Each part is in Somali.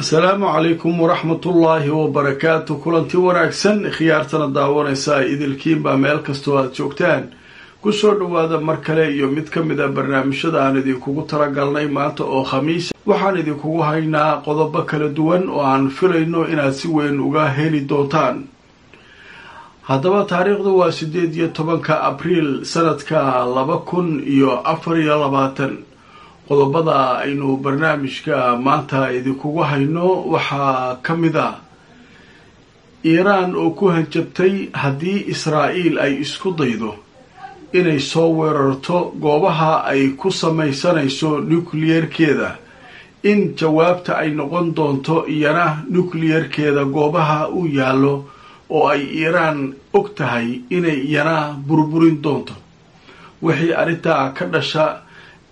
asalaamu calaykum waraxmatullaahi wabarakaatu kulanti wanaagsan khiyaartana daawanaysa idilkiinbaa meel kastoo aada joogtaan kusoo dhowaada mar kale iyo mid ka mid a barnaamijyada aan idinkugu talagalnay maanta oo khamiisa waxaan idinkugu haynaa qodobo kala duwan oo aan filayno inaad si weyn uga heli doontaan haddaba taariikhdu waa sideed iyo tobanka abriil sanadka laba kun iyo afar iyo labaatan qodobada aynu barnaamijka maanta idinkugu hayno waxaa ka mid ah iiraan oo ku hanjabtay haddii israa'iil ay isku daydo inay soo weerarto goobaha ay ku samaysanayso nukliyerkeeda in jawaabta ay noqon doonto iyana nukliyerkeeda goobaha u yaallo oo ay iiraan og tahay inay iyana burburin doonto wixii arrintaa ka dhasha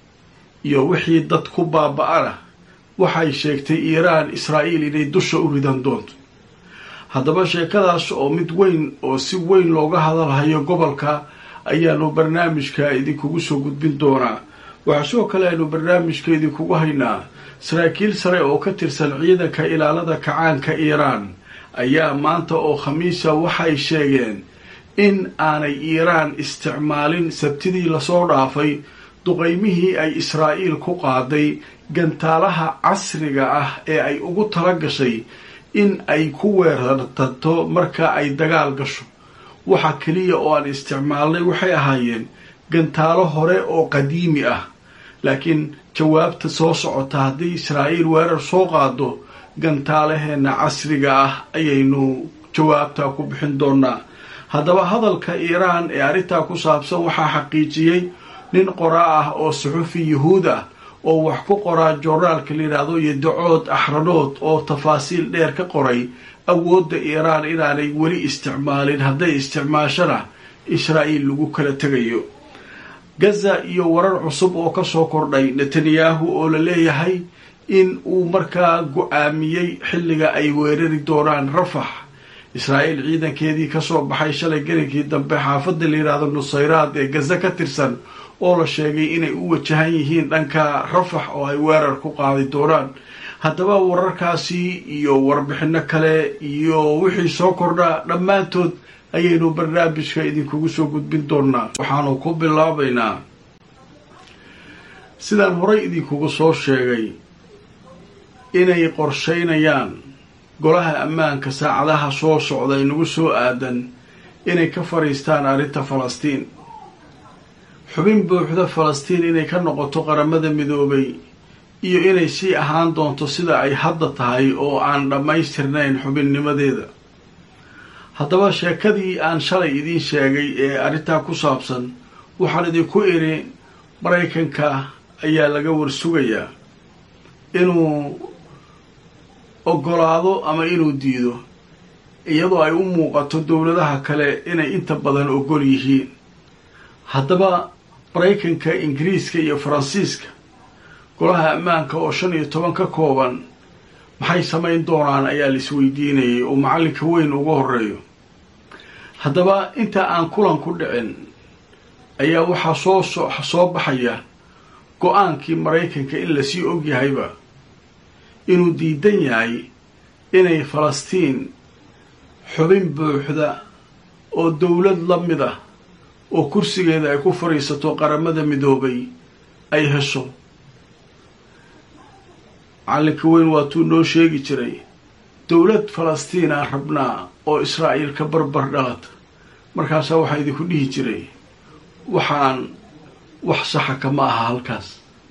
iyo wixii dad ku baaba-ana waxay sheegtay iiraan israa'iil inay dusha u ridan doonto haddaba sheekadaas oo mid weyn oo si weyn looga hadalhayo gobolka ayaanu barnaamijka idinkugu soo gudbin doonaa waxaa sidoo kale aynu barnaamijka idinkugu haynaa saraakiil sare oo ka tirsan ciidanka ilaalada kacaanka iiraan ayaa maanta oo khamiisa waxay sheegeen in aanay iiraan isticmaalin sabtidii lasoo dhaafay duqaymihii ay israa'iil ku qaaday gantaalaha casriga ah ee ay ugu tala gashay in ay ku weerartanto marka ay dagaal gasho waxa keliya oo aan isticmaalnay waxay ahaayeen gantaalo hore oo qadiimi ah laakiin jawaabta soo socota haddii israa'iil weerar soo qaado gantaalaheenna casriga ah ayaynu jawaabtaa ku bixin doonaa haddaba hadalka iiraan ee arrintaa ku saabsan waxaa xaqiijiyey nin qoraa ah oo suxufi yuhuud ah oo wax ku qoraa joornaalka la yidhaahdo iyo dacood axranood oo tafaasiil dheer ka qoray awoodda iiraan inaanay weli isticmaalin hadday isticmaashana israa'iil lagu kala tegayo gaza iyo warar cusub oo kasoo kordhay netanyahu oo la leeyahay in uu markaa go-aamiyey xilliga ay weerari doonaan rafax israa'iil ciidankeedii kasoo baxay shalay gelinkii dambe xaafadda la yidhaahdo nusayraad ee gaza ka tirsan oo la sheegay inay u wajahan yihiin dhanka rafax oo ay weerar ku qaadi doonaan haddaba wararkaasi iyo warbixino kale iyo wixii soo kordhaa dhammaantood ayaynu barnaamijka idinkugu soo gudbin doonaa waxaanu ku bilaabaynaa sidaan horay idinkugu soo sheegay inay qorshaynayaan golaha ammaanka saacadaha soo socda inagu soo aadan inay ka fadhiistaan arrinta falastiin xubin buuxda falastiin inay ka noqoto qaramada midoobay iyo inay sii ahaan doonto sida ay hadda tahay oo aan dhammaystirnayn xubinnimadeeda haddaba sheekadii aan shalay idiin sheegay ee arrintaa ku saabsan waxaan idinku idhi maraykanka ayaa laga warsugayaa inuu ogolaado ama inuu diido iyadoo ay u muuqato dowladaha kale inay inta badan ogol yihiin haddaba maraykanka ingiriiska iyo faransiiska golaha ammaanka oo shan iyo toban ka kooban maxay samayn doonaan ayaa la isweydiinayay oo macallinka weyn uga horeeyo haddaba inta aan kulan ku dhicin ayaa waxaa soo soo baxaya go-aankii maraykanka in lasii ogyahayba inuu diidan yahay inay falastiin xubin buuxda oo dowlad la mid ah oo kursigeeda ay ku fadhiisato qaramada midoobay ay hesho macallinka weyn waatuu noo sheegi jiray dowlad falastiina rabnaa oo israa'iil ka barbar dhalata markaasaa waxaa idinku dhihi jiray waxaan wax saxa kama aha halkaas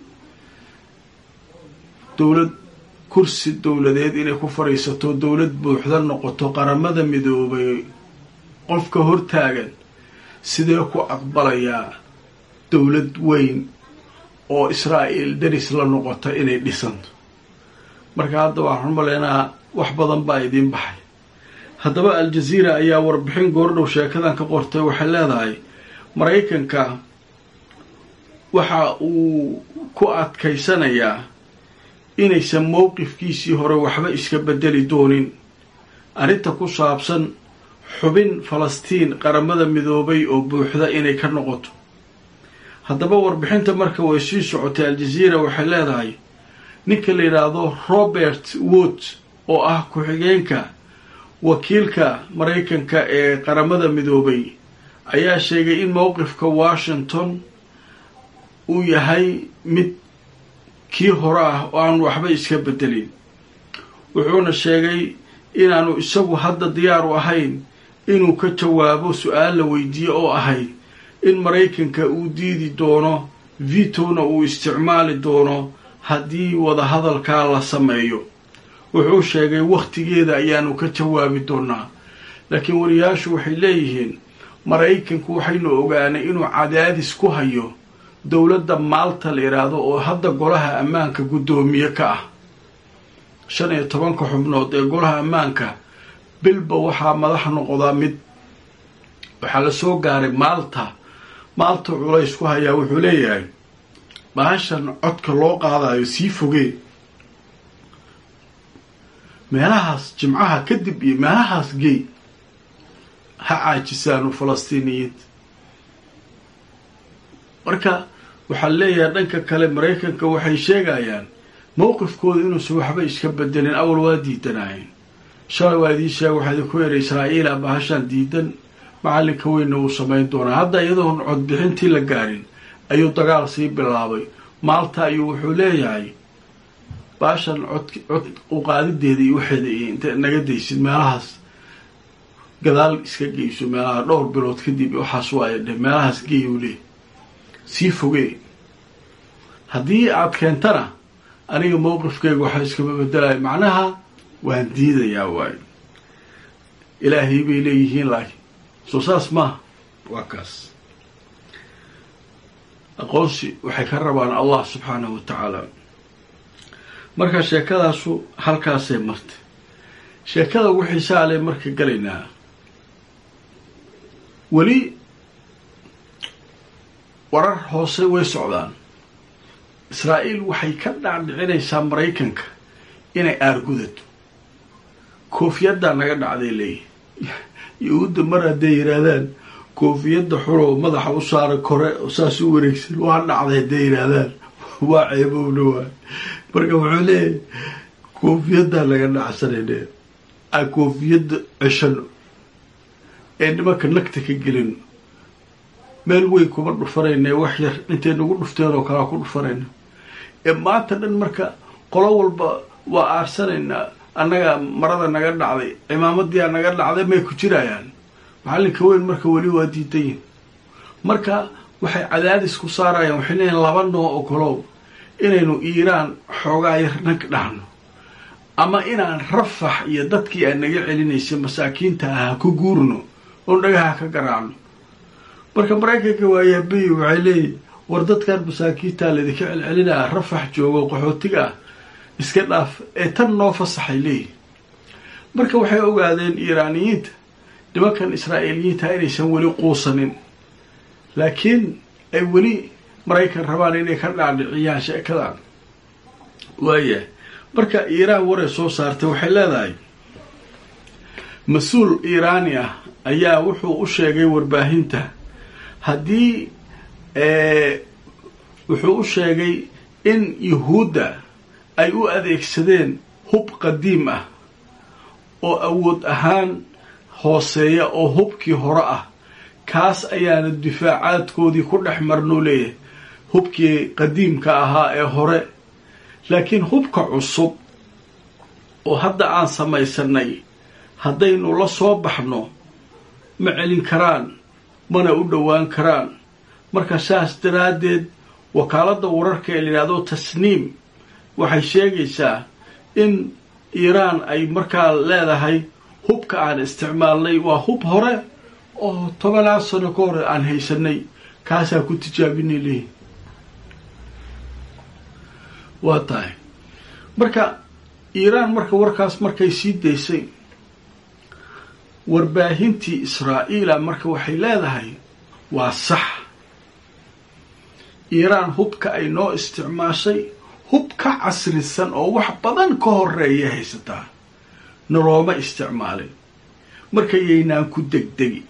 dowlad kursi dowladeed inay ku fadhiisato dowlad buuxda noqoto qaramada midoobay qofka hortaagan sidee ku aqbalayaa dowlad weyn oo israa'iil daris la noqota inay dhisanto marka hadda waxaan maleynaa wax badan baa idiin baxay haddaba al-jaziira ayaa warbixin goordhow sheekadan ka qortay waxay leedahay maraykanka waxa uu ku adkaysanayaa inaysan mowqifkiisii hore waxba iska bedeli doonin arrinta ku saabsan xubin falastiin qaramada midoobay oo buuxda inay ka noqoto haddaba warbixinta marka way sii socotay al-jaziira waxay leedahay ninka la yidhaahdo robert wood oo ah ku-xigeenka wakiilka maraykanka ee qaramada midoobay ayaa sheegay in mowqifka washington uu yahay mid kii hore ah oo aan waxba iska bedelin wuxuuna sheegay inaanu isagu hadda diyaar u ahayn inuu ka jawaabo su-aal la weydiiye oo ahayd in maraykanka uu diidi doono vitona uu isticmaali doono haddii wadahadalkaa la sameeyo wuxuu sheegay wakhtigeeda ayaanu ka jawaabi doonaa laakiin wariyaashu waxay leeyihiin maraykanku waxaynu ogaanay inuu cadaadis ku hayo dowladda maalta la yidhaahdo oo hadda golaha ammaanka guddoomiye ka ah shan iyo tobanka xubnood ee golaha ammaanka bilba waxaa madax noqdaa mid waxaa la soo gaaray maalta maalta culays ku hayaa wuxuu leeyahay bahashan codka loo qaadayo sii fogee meelahaas jimcaha kadib iyo meelahaas gey ha caajisaanu falastiiniyiinta marka waxaa leeyahay dhanka kale maraykanka waxay sheegayaan mowqifkooda inuusan waxba iska bedelin awal waa diidanaayeen shalay waa idiin sheega waxaa idinku yeedha israa'iila bahashaan diidan macallinka weynna uu samayn doonaa hadda iyadoon codbixintii la gaarin ayuu dagaal sii bilaabay maalta ayuu wuxuu leeyahay baashan cod cod uqaadideeda iyo waxeeda iyo inta naga daysid meelahaas gadaal iska geyso meelaha dhowr bilood kadib waxaas waaya dheh meelahaas geeyuu leey sii fogee haddii aad keentana aniga mowqifkeyga waxaa iskama bedelaya macnaha waan diidayaa waayo ilaahay bay leeyihiin laakiin soo saas maaha waa kaas aqoonsi waxay ka rabaan allah subxaanahu wa tacaala marka sheekadaasu halkaasay martay sheekada ugu xiisaale marka galaynaa weli warar hoose way socdaan israa'iil waxay ka dhaadhicinaysaa maraykanka inay aargudato koofiyaddaa naga dhacday leeyahy yahuudda mar hadday yidhaahdaan koofiyadda xuloo madaxa u saara kore saas u wareegsan waa dhacday hadday yidhaahdaan waa ceebowna waay marka wuxuu leeyahay koofiyaddaa naga dhacsanayne a koofiyadda ceshano ee nimanka nagta ka gelino meel weyn kuma dhufanayna wax yar intay nagu dhufteen oo kalea ku dhufanayna ee maanta dhan marka qolo walba waa aarsanaynaa annaga marada naga dhacday cimaamadiyaa naga dhacday may ku jirayaan macallinka weyn marka weli waa diidayin marka waxay cadaadis ku saarayaan waxay leeyihin laba noo ogolow inaynu iiraan xoogaa yar nag dhahno ama inaan rafax iyo dadkii aan naga celinaysay masaakiinta ah ku guurno oo dhagaha ka garaacno marka maraykanka waayaabay waxay leeyihin war dadkan masaakiintaa laydinka celcelinaa rafax joogo qaxootiga ah iska dhaaf ee tan noo fasaxay leeyihin marka waxay ogaadeen iiraaniyiinta nimankan israa'iiliyiinta inaysan weli quusanin laakiin ay weli maraykan rabaan inay ka dhaadhiciyaan sheekadan waaya marka iiraan waray soo saartay waxay leedahay mas-uul iiraani ah ayaa wuxuu u sheegay warbaahinta haddii wuxuu u sheegay in yuhuudda ay u adeegsadeen hub qadiim ah oo awood ahaan hooseeya oo hubkii hore ah kaas ayaana difaacaadkoodii ku dhex marnuu leeyahay hubkii qadiimka ahaa ee hore laakiin hubka cusub oo hadda aan samaysanay haddaynu la soo baxno ma celin karaan mana u dhowaan karaan marka saas daraaddeed wakaaladda wararka ee la yidhahdo tasniim waxay sheegaysaa in iiraan ay markaa leedahay hubka aan isticmaalnay waa hub hore oo tobanaa sano ka hore aan haysanay kaasaa ku tijaabinay leeyihin waa tahay marka iiraan marka warkaas markay sii daysay warbaahintii israa'iila marka waxay leedahay waa sax iiraan hubka ay noo isticmaashay hub ka casrisan oo wax badan ka horeeya haysataa nalooma isticmaalin marka yaynaan ku degdegi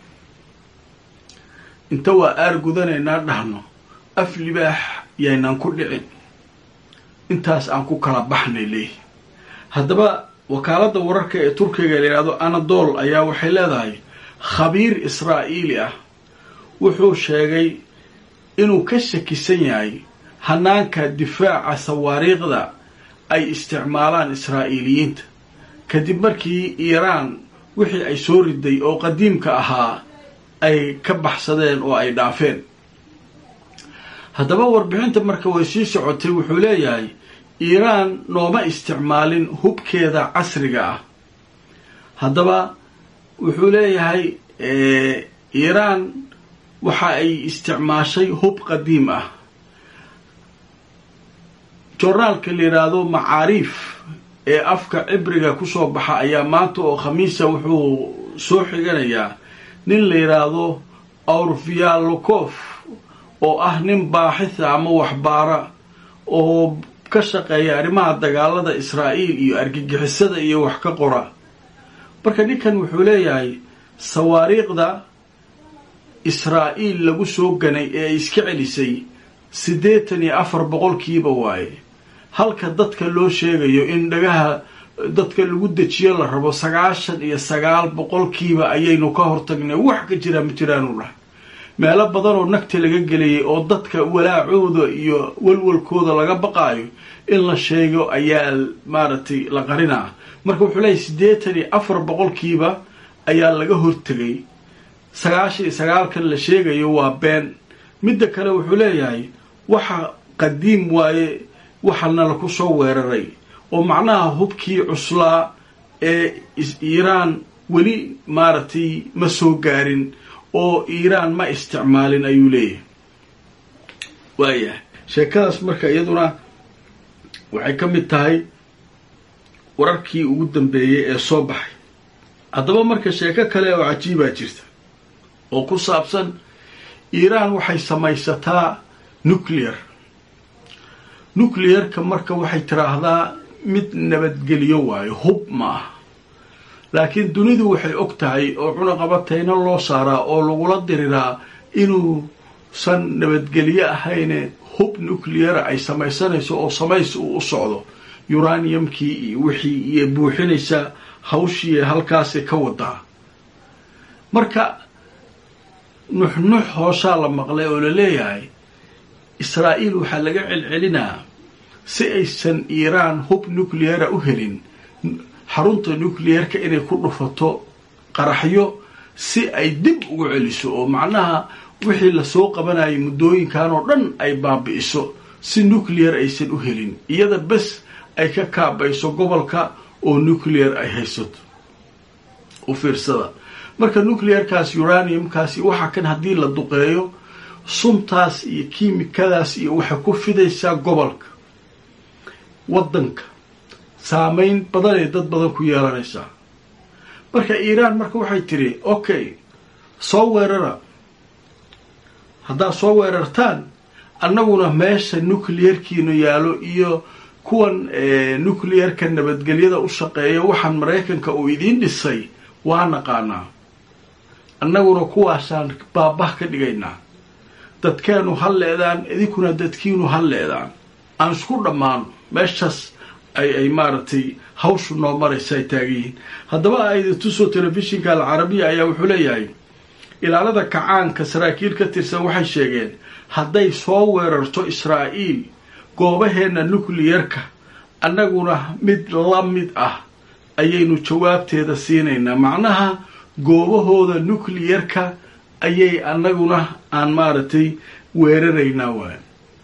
inta waa aar gudanaynaa dhahno af libaax yaynaan ku dhicin intaas aan ku kala baxnay leeyihi haddaba wakaaladda wararka ee turkiga la yidhahdo anadol ayaa waxay leedahay khabiir israa'iili ah wuxuu sheegay inuu ka shakisan yahay hanaanka difaaca sawaariikhda ay isticmaalaan israa'iiliyiinta kadib markii iiraan wixii ay soo riday oo qadiimka ahaa ay ka baxsadeen oo ay dhaafeen haddaba warbixinta marka way sii socotay wuxuu leeyahay iiraan nooma isticmaalin hubkeeda casriga ah haddaba wuxuu leeyahay iiraan waxa ay isticmaashay hub qadiim ah joornaalka la yidhaahdo macaariif ee afka cibriga kusoo baxa ayaa maanta oo khamiisa wuxuu soo xiganayaa nin la yidhaahdo aurvialokof oo ah nin baaxitha ama waxbaara oo ka shaqeeya arrimaha dagaalada israa'iil iyo argagixisada iyo wax ka qora marka ninkan wuxuu leeyahay sawaariikhda israa'iil lagu soo ganay ee ay iska celisay siddeetan iyo afar boqolkiiba waaye halka dadka loo sheegayo in dhagaha dadka lagu dejiyo la rabo sagaashan iyo sagaal boqolkiiba ayaynu ka hortagnay wax ka jiraa ma jiraanu dhahay meelo badan oo nagta laga gelayay oo dadka walaacooda iyo walwalkooda laga baqaayo in la sheego ayaa maaragtay la qarinaa marka wuxuu leeyahy siddeetan iyo afar boqolkiiba ayaa laga hortegay sagaashan iyo sagaalkan la sheegayo waa been midda kale wuxuu leeyahay waxa qadiim waaye waxana laku soo weeraray oo macnaha hubkii cuslaa ee iiraan weli maaragtay ma soo gaarin oo iiraan ma isticmaalin ayuu leeyahay waayahay sheekadaas marka iyaduna waxay ka mid tahay wararkii ugu dambeeyey ee soo baxay haddaba marka sheeko kale oo cajiibaa jirta oo ku saabsan iiraan waxay samaysataa nuclear nuclearka marka waxay tiraahdaa mid nabadgeliyo waayo hub ma ah laakiin dunidu waxay og tahay oo cunaqabatayna loo saaraa oo lagula diriraa inuusan nabadgelyo ahayne hub nucleara ay samaysanayso oo samays uu u socdo uraniumkii iyo wixii iyo buuxinaysa hawshii halkaasay ka wadaa marka nuxnux hooshaa la maqlay oo la leeyahay israa'iil waxaa laga celcelinaa si aysan iiraan hub nucleara u helin xarunta nuclearka inay ku dhufato qaraxyo si ay dib ugu celiso oo macnaha wixii lasoo qabanayay muddooyinkan oo dhan ay baabi'iso si nuclear aysan u helin iyada bes ay ka kaabayso gobolka oo nuclear ay haysato u fiirsada marka nuclearkaas uraniumkaasi waxa kan haddii la duqeeyo suntaas iyo kiimikadaas iyo waxay ku fidaysaa gobolka waddanka saameyn badanay dad badan ku yeelanaysaa marka iiraan marka waxay tidhi okay soo weerara haddaad soo weerartaan annaguna meesha nuclearkiinu yaalo iyo kuwan nuclearka nabadgelyada u shaqeeya waxaan maraykanka uu idiin dhisay waa naqaanaa annaguna kuwaasaan baabah ka dhigaynaa dadkeenu ha leedaan idinkuna dadkiinu ha leedaan aan isku dhammaano meeshaas ay ay maaragtay hawshu noo maraysa ay taagan yihiin haddaba aidintusoo telefishinka alcarabiya ayaa wuxuu leeyahay ilaalada kacaanka saraakiil ka tirsan waxay sheegeen hadday soo weerarto israa'iil goobaheenna nucliyarka annaguna mid la mid ah ayaynu jawaabteeda siinaynaa macnaha goobahooda nucliyarka ayay annaguna aan maaragtay weeraraynaa waay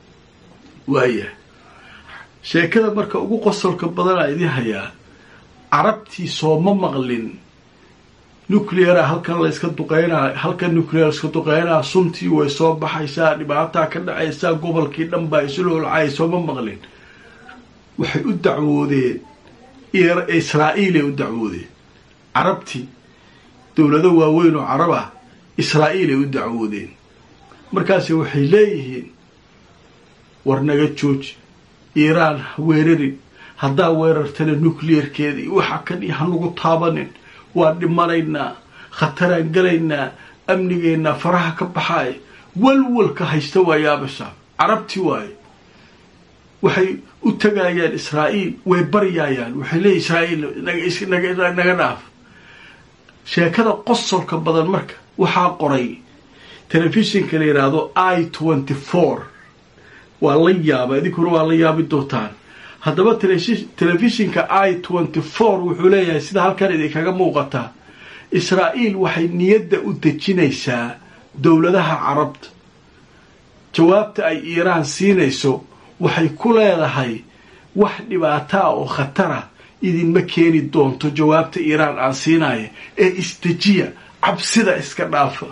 waaya sheekada marka ugu qosolka badanaa idin hayaa carabtii sooma maqlin nucleara halkan layska duqeynaa halkan nuclear iska duqeynaa suntii way soo baxaysaa dhibaataa ka dhacaysaa gobolkii dhan baa isloolcay sooma maqlin waxay u dacwoodeen israa'iilay u dacwoodeen carabtii dowlado waaweyn oo carab ah israa'iilay u dacwoodeen markaasi waxay leeyihiin war naga jooji iiraan ha weerarin haddaa weerartana nuclearkeeda iyo waxa kan iyo hanugu taabanin waa dhimanaynaa khataraan gelaynaa amnigeennaa faraha ka baxaay walwalka haysta waa yaabashaa carabti waaye waxay u tagayaan israa'iil way baryaayaan waxay leeyihin israa'iil naga dhaaf sheekada qosolka badan marka waxaa qoray telefishinka la yidhaahdo i twenty four waa la yaaba idinkuna waa la yaabi doontaan haddaba telefishinka i twenty four wuxuu leeyahay sida halkan idinkaga muuqataa israa'iil waxay niyadda u dejinaysaa dowladaha carabta jawaabta ay iiraan siinayso waxay ku leedahay wax dhibaataa oo khatara idinma keeni doonto jawaabta iiraan aan siinaya ee isdejiya cabsida iska dhaafa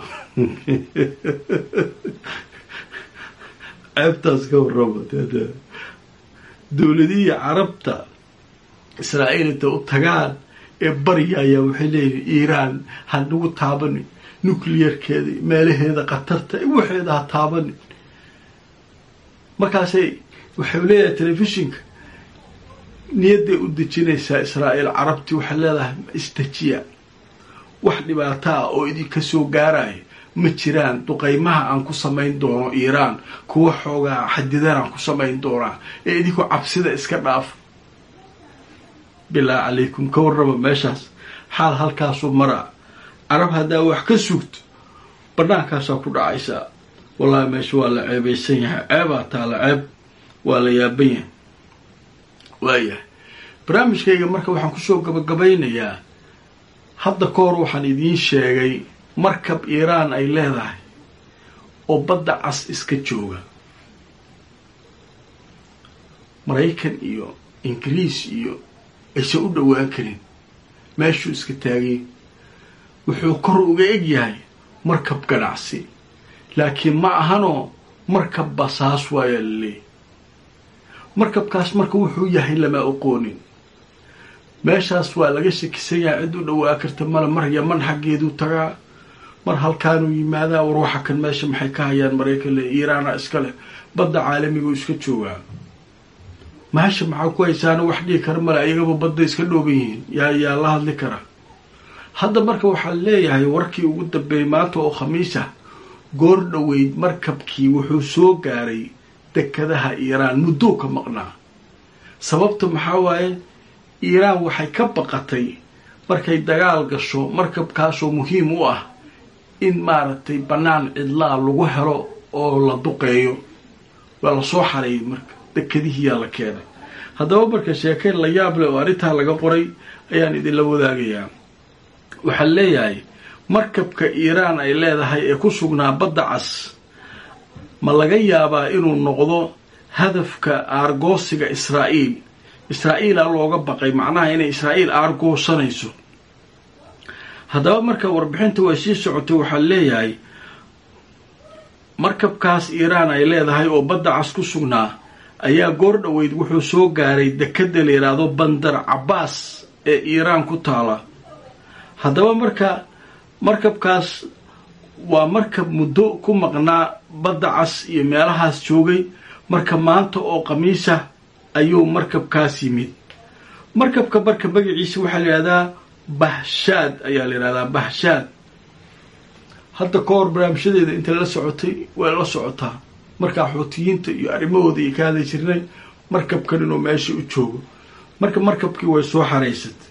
ceebtaas ka warrama dowladihii carabta israa'iil intay u tagaan ee baryaya waxay leeyihin iiraan ha nagu taabanin nucliyarkeeda meelaheeda khatarta waxeeda ha taabanin markaasay waxay leedahay telefishinka niyadday u dejinaysaa israa'iil carabtii waxay leedahay isdejiya wax dhibaato ah oo idinka soo gaaraya ma jiraan duqaymaha aan ku samayn doono iiraan kuwa xoogaa xadidan aan ku samayn doonaa ee idinku cabsida iska dhaafa bilaa calaykum ka warraba meeshaas xaal halkaasuu maraa carab haddaa wax ka sugto bannaankaasaa ku dhacaysaa wallaahi meesha waa la ceebaysan yahay ceebaa taala ceeb waa la yaaban yahay waayahay barnaamijkayga marka waxaan kusoo gabagabaynayaa hadda ka hor waxaan idiin sheegay markab iiraan ay leedahay oo badda cas iska jooga maraykan iyo ingiriis iyo aysan u dhowaan karin meeshuu iska taagay wuxuu kor uga eg yahay markab ganacsi laakiin ma ahanoo markab basaas waayaa la leeyay markabkaas marka wuxuu yahay lama aqoonin meeshaas waa laga shakisan yahay cid u dhowaa karta male mar yaman xaggeeduu tagaa mar halkaanuu yimaadaa war waxa kan meesha maxay ka hayaan maraykan le iiraana iska leh badda caalamiguu iska joogaa meesha maxaa ku haysaana wax dhigi kara male ayagaba badda iska dhooban yihiin yaa yaa la hadli kara hadda marka waxaa leeyahay warkii ugu dambeeyey maanta oo khamiis ah goor dhoweyd markabkii wuxuu soo gaaray dekadaha iiraan muddoo ka maqnaa sababta maxaa waaye iiraan waxay ka baqatay markay dagaal gasho markabkaasoo muhiim u ah in maaragtay bannaan cidlaa lagu helo oo la duqeeyo waa la soo xareeyay marka dekadihiyaa la keenay haddaba marka sheekeyn la yaab leh oo arrintaa laga qoray ayaan idinla wadaagayaa waxaa leeyahay markabka iiraan ay leedahay ee ku sugnaa badda cas ma laga yaabaa inuu noqdo hadafka aargoosiga israa'iil israa'iila looga baqay macnaha inay israa'iil aargoosanayso haddaba marka warbixinta way sii socotay waxaa leeyahay markabkaas iiraan ay leedahay oo badda cas ku sugnaa ayaa goor dhoweyd wuxuu soo gaaray dekadda la yidhaahdo bandar cabbaas ee iiraan ku taala haddaba marka markabkaas waa markab muddo ku maqnaa badda cas iyo meelahaas joogay marka maanta oo khamiisa ayuu markabkaas yimid markabka marka magaciisa waxaa la yidhahdaa bahshaad ayaa la yidhahdaa bahshaad hadda ka hor barnaamijyadeeda inta la socotay way la socotaa markaa xootiyiinta iyo arrimahooda iyo ka hadli jirnay markabkan inuu meesha u joogo marka markabkii way soo xaraysatay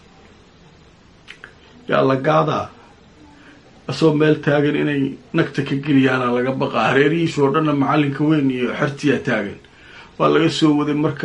yaa la gaadaa asagoo meel taagan inay nagta ka geliyaana laga baqaa hareerihiisa oo dhanna macallinka weyn iyo xertiyaa taagan waa laga soo waday marka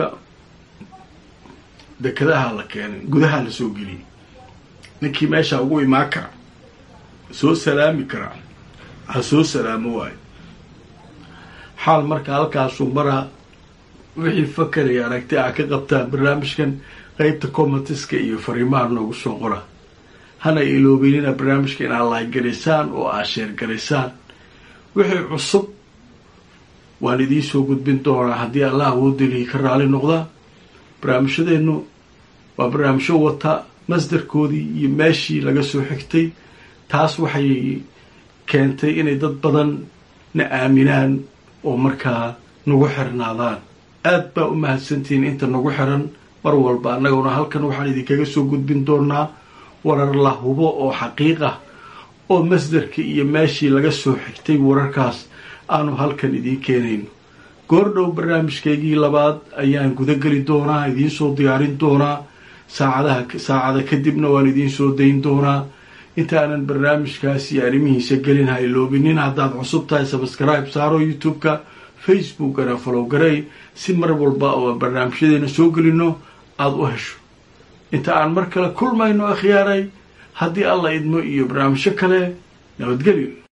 dekadaha la keenay gudaha la soo geliyay ninkii meesha ugu imaan kara soo salaami karaa ha soo salaamo waayo xaal marka halkaasuu maraa wixii fakaraya aragti a ka qabtaan barnaamijkan qeybta commentiska iyo fariimaha noogu soo qora hana iloobeynina barnaamijka inaad laagaraysaan oo aad sheergaraysaan wixii cusub waan idiin soo gudbin doonaa haddii allah awoodelihi ka raali noqdaa barnaamijyadeennu waa barnaamijyo wata masdarkoodii iyo meeshii laga soo xigtay taas waxay keentay inay dad badan na aaminaan oo markaa nagu xirnaadaan aad baa u mahadsantihiin inta nagu xiran mar walba annaguna halkan waxaan idinkaga soo gudbin doonaa warar la hubo oo xaqiiq ah oo masdarka iyo meeshii laga soo xigtay wararkaas aanu halkan idiin keenayno goordhow barnaamijkaygii labaad ayaan gudageli doonaa idiinsoo diyaarin doonaa saacadaha saacada kadibna waan idiinsoo dayn doonaa intaanan barnaamijkaas iyo arrimihiisa gelin ha iloobinin haddaad cusub tahay sabskribe saaro youtube-ka facebookana falow garey si mar walba oo barnaamijyadeena soo gelino aada u hesho inta aan mar kale kulmayno akhyaaray haddii alla idmo iyo barnaamijyo kale nabadgelyo